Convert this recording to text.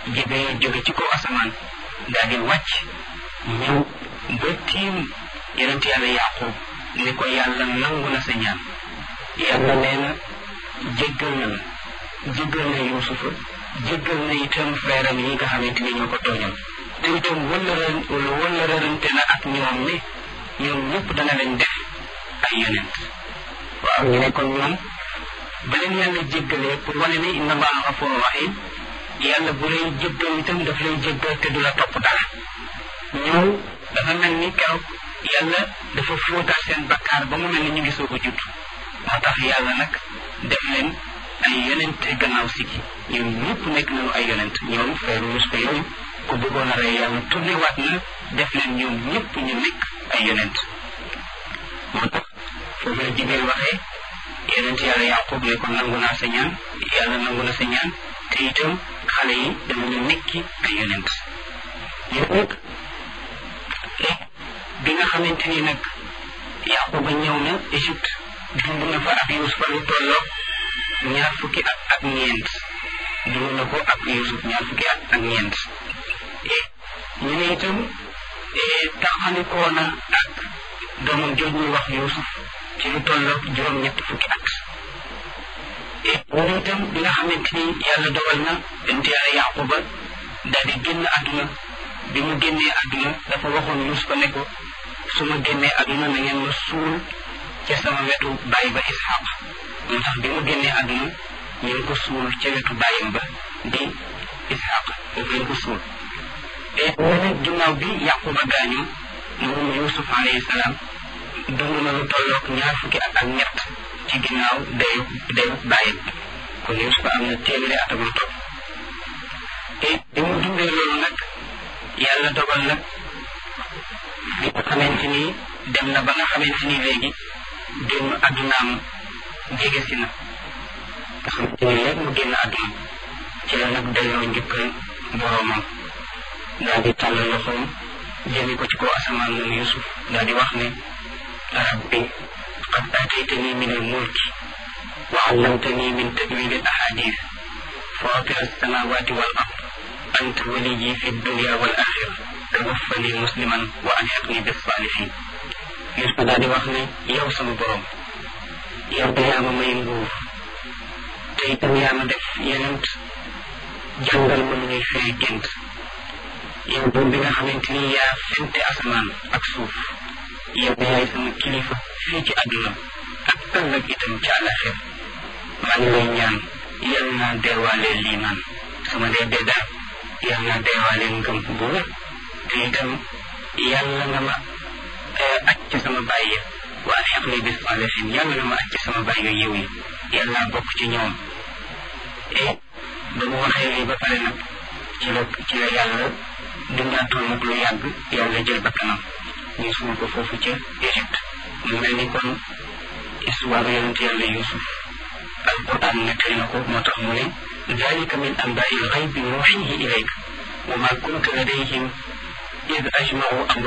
Jibril jóge ci kaw asamaan daal di wàcc ñëw ba tiim yonent yàlla Yaqub ni ko yàlla nangu na sa ñaan yàlla nee na jéggal na la jéggal na Yuusufa jéggal na itam frère am yi nga xamante ni ñoo ko tooñal te itam wëllëre wëllërante na ak ñoom ne ñoom ñëpp dana leen def ay yonent waaw ñu ne kon ñoom ba leen yàlla jéggalee pour wane ne inna allaha gafurun rahim yàlla bu lay jéggal itam daf lay jéggal te du la topp dara ñoom dafa mel ni keroog yàlla dafa fóotaat seen bakkaar ba mu mel ni ñu ngi soog a judd moo tax yàlla nag def leen ay yonent gannaaw si gi ñoom ñëpp nekk nañu ay yonent ñoom frère Yuusufa yooyu ku bëggoon a rey yàlla tourné waat na def leen ñoom ñëpp ñu nekk ay yonent moo tax foofu la Jibril waxee yonent yàlla Yaqub ne ko nangu naa sa ñaan yàlla nangu na sa ñaan te itam xale yi danañu nekki ay yonent yow nag bi nga xamante ni nag Yaquba ñëw na Égypte dund na fa ak Yuusufa lu tolloo ñaar fukki at ak ñeent dund na ko ak Yuusuf ñaar fukki at ak ñeent ñu ne itam taxalikoo na ak doomam jooj ñuy wax Yuusuf ci lu tolloo juróom-ñett fukki at ñu ne itam bi nga xamante ni yàlla dogal na bent yàlla Yaquba daal di génn àdduna bi mu génnee àdduna dafa waxoon Yuusufa ne ko su ma génnee àdduna na ngeen ma suul ca sama wetu baay ba Isxaq moo tax bi mu génnee àdduna ñu ngi ko suul ca wetu baayam ba di Isxaq foofu lañ ko suul te ñu ne ginnaaw bi Yaquba gaañoo moom Yuusuf alayhi salaam dund na lu tolloog ñaar fukki at ak ñett ci ginnaaw dayu dayu baayam kon Yuusuf am na téeméeri at ak lu topp te bi mu dundee loolu nag yàlla dogal nag bi nga xamante ni dem na ba nga xamante ni léegi génn àddunaam jege si na nga xamante ni léegi mu génn àdduna ci la nag delloo njëkkal boroomam daal di tàllal loxoom jëme ko ci kaw asamaan moom Yusuf daal di wax ne rabbi qad aataytani min al mulki wa allamtani min tawil al ahadith fatir alsamawati wal ard anta waliyi fi dunya wal axira tawaffani musliman wa alhiqni bis salihin Yusuf daal di wax ne yow sama borom yow de yaa ma may nguur te itam yaa ma def yenent jàngal ma nu ñuy firi gént yow doom bi nga xamante ni yaa fente asamaan ak suuf yow de yaay sama kilifa fii ci àdduna ak ëllëg itam ci àllaxir maa ngi lay ñaan yal naa deewaalee liimaan sama dee dee daal yal naa deewaalee ngëm bu wér te itam yàlla nga ma aj ci sama bàyyi waa xeq ni bis salihin yàlla nga ma aj ci sama bàyyi yiw yi yàlla bokk ci ñoom et ba mu waxee lii ba pare nag ci la ci la yàlla dundaatoon nag lu yàgg yàlla jël bakkanam ñu suul ko foofu ca Égypte mu mel ni kon histoire yonent yàlla Yuusuf alquran nettali na ko moo tax mu ne dalika min anbaai lxaybi nuuxihi ilayka wa ma kunta ladayhim id ajmau